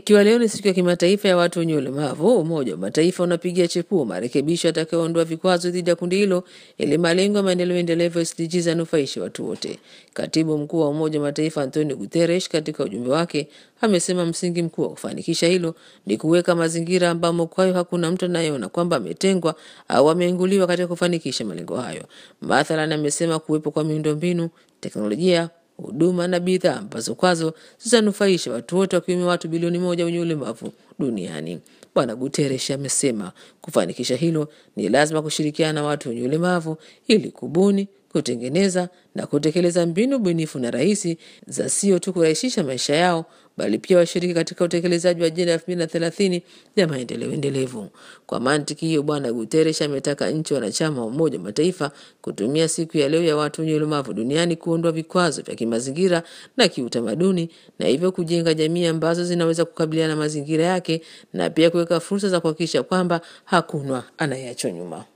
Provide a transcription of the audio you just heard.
Ikiwa leo ni siku ya kimataifa ya watu wenye ulemavu, Umoja wa Mataifa unapigia chepuo marekebisho yatakayoondoa vikwazo dhidi ya kundi hilo ili malengo ya maendeleo endelevu SDGs yanufaishe watu wote. Katibu mkuu wa Umoja wa Mataifa Antonio Guterres katika ujumbe wake amesema msingi mkuu wa kufanikisha hilo ni kuweka mazingira ambamo kwayo hakuna mtu anayeona kwamba ametengwa au ameinguliwa katika kufanikisha malengo hayo. Mathalan, amesema kuwepo kwa miundombinu, teknolojia huduma na bidhaa ambazo kwazo zitanufaisha watu wote wakiwemo watu bilioni moja wenye ulemavu duniani. Bwana Guterres amesema kufanikisha hilo ni lazima kushirikiana na watu wenye ulemavu ili kubuni, kutengeneza na kutekeleza mbinu bunifu na rahisi za sio tu kurahisisha maisha yao bali pia washiriki katika utekelezaji wa ajenda ya elfu mbili na thelathini ya maendeleo endelevu. Kwa mantiki hiyo, Bwana Guterres ametaka nchi wanachama wa Umoja wa Mataifa kutumia siku ya leo ya watu wenye ulemavu duniani kuondoa vikwazo vya kimazingira na kiutamaduni na hivyo kujenga jamii ambazo zinaweza kukabiliana na mazingira yake na pia kuweka fursa za kuhakikisha kwamba hakuna anayeachwa nyuma.